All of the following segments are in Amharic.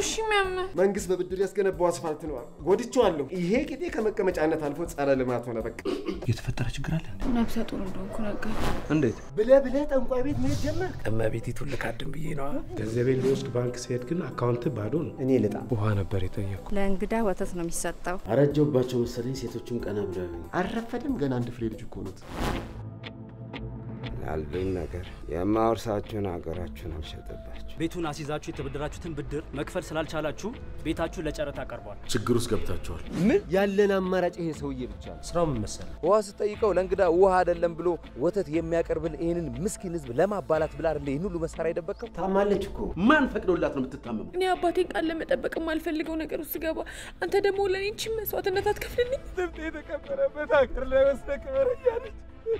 እሺ የሚያምህ? መንግስት በብድር ያስገነባው አስፋልት ነው። ጎድቼዋለሁ። ይሄ ቂጤ ከመቀመጫነት አልፎ ጸረ ልማት ሆነ። በቃ የተፈጠረ ችግር አለ እንዴ? ነፍሰ ጡር እንደሆንኩ ነገር እንዴት? ብለህ ብለህ ጠንቋይ ቤት መሄድ ጀመርክ። እመቤቲቱን ልካድን ብዬ ነዋ። ገንዘቤን ልወስድ ባንክ ሲሄድ ግን አካውንት ባዶ ነው። እኔ ልጣ ውሃ ነበር የጠየቅኩ። ለእንግዳ ወተት ነው የሚሰጠው። አረጀውባቸው መሰለኝ። ሴቶቹም ቀና ብለው ያዩኝ። አልረፈደም። ገና አንድ ፍሬ ልጅ እኮ ኖት። ላሉኝ ነገር የማወርሳችሁን ሀገራችሁን አልሸጥባችሁ። ቤቱን አስይዛችሁ የተበደራችሁትን ብድር መክፈል ስላልቻላችሁ ቤታችሁን ለጨረታ ቀርቧል። ችግር ውስጥ ገብታችኋል። ምን ያለን አማራጭ ይሄ ሰውዬ ብቻ ነው። ስራው ምን መሰለህ? ውሃ ስጠይቀው ለእንግዳ ውሃ አይደለም ብሎ ወተት የሚያቀርብል ይህንን ምስኪን ህዝብ ለማባላት ብላ አይደለ ይህን ሁሉ መሳሪያ የደበቀው? ታማለች እኮ ማን ፈቅዶላት ነው የምትታመመው? እኔ አባቴን ቃል ለመጠበቅ የማልፈልገው ነገር ውስጥ ገባ። አንተ ደግሞ ለእኔ ይህችን መስዋዕትነት አትከፍልልኝ? ስንት የተከበረበት ሀገር ላይ ወስደህ ክበር እያለች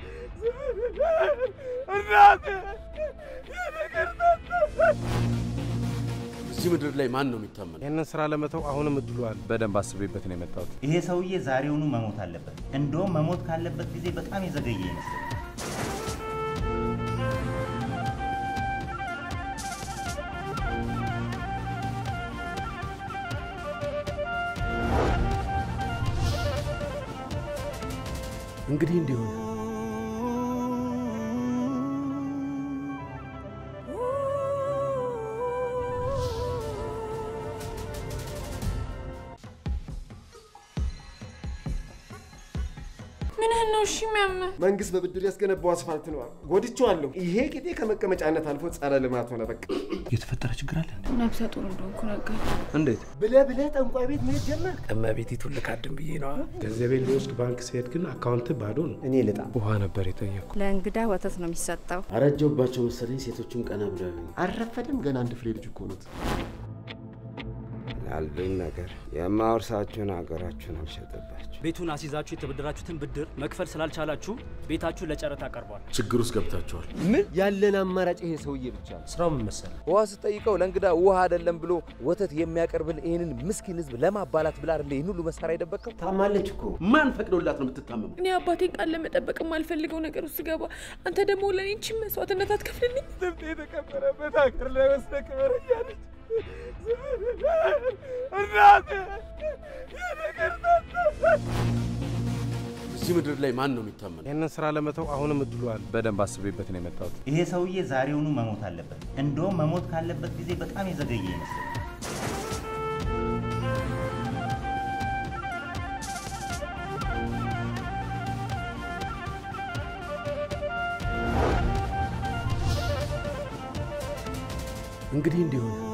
እናቴ እዚህ ምድር ላይ ማን ነው የሚታመነው? ይህንን ስራ ለመተው አሁንም እድሉ አለ። በደንብ አስቤበት ነው የመጣሁት። ይሄ ሰውዬ ዛሬውኑ መሞት አለበት። እንደውም መሞት ካለበት ጊዜ በጣም የዘገየ ይመስላል። እንግዲህ እንዲሆን ምንህን ነው እሺ የሚያምህ? መንግስት በብድር ያስገነባው አስፋልት ነው። ጎድቼዋለሁ። ይሄ ቂጤ ከመቀመጫነት አልፎ ጸረ ልማት ሆነ። በቃ የተፈጠረ ችግር አለ እንዴ? ነፍሰ ጡር እንደሆንኩ ነገር እንዴት? ብለህ ብለህ ጠንቋይ ቤት መሄድ ጀመርክ። እመቤቲቱን ልካድን ብዬ ነዋ። ገንዘቤን ልወስድ ባንክ ሲሄድ ግን አካውንት ባዶ ነው። እኔ ልጣ ውሃ ነበር የጠየቅኩ። ለእንግዳ ወተት ነው የሚሰጠው። አረጀውባቸው መሰለኝ። ሴቶቹም ቀና ብለው ያዩኝ። አልረፈደም። ገና አንድ ፍሬ ልጅ እኮ ኖት። ላሉኝ ነገር የማወርሳችሁን ሀገራችሁን አልሸጥባችሁ። ቤቱን አስይዛችሁ የተበደራችሁትን ብድር መክፈል ስላልቻላችሁ ቤታችሁን ለጨረታ ቀርቧል። ችግር ውስጥ ገብታችኋል። ምን ያለን አማራጭ ይሄ ሰውዬ ብቻ ነው። ስራው ምን መሰለህ? ውሃ ስጠይቀው ለእንግዳ ውሃ አይደለም ብሎ ወተት የሚያቀርብል ይህንን ምስኪን ህዝብ ለማባላት ብላ አይደለ ይህን ሁሉ መሳሪያ የደበቀው? ታማለች እኮ ማን ፈቅዶላት ነው የምትታመመው? እኔ አባቴን ቃል ለመጠበቅ የማልፈልገው ነገር ውስጥ ገባ። አንተ ደግሞ ለእኔ ይህችን መስዋዕትነት አትከፍልልኝ? ስንት የተከበረበት ሀገር ላይ ወስደህ ክበር እያለች እናቴ እዚህ ምድር ላይ ማን ነው የሚታመነው? ይህንን ስራ ለመተው አሁንም እድሉ አለ። በደንብ አስቤበት ነው የመጣሁት። ይሄ ሰውዬ ዛሬውኑ መሞት አለበት። እንደውም መሞት ካለበት ጊዜ በጣም የዘገየ ይመስላል። እንግዲህ እንዲሆን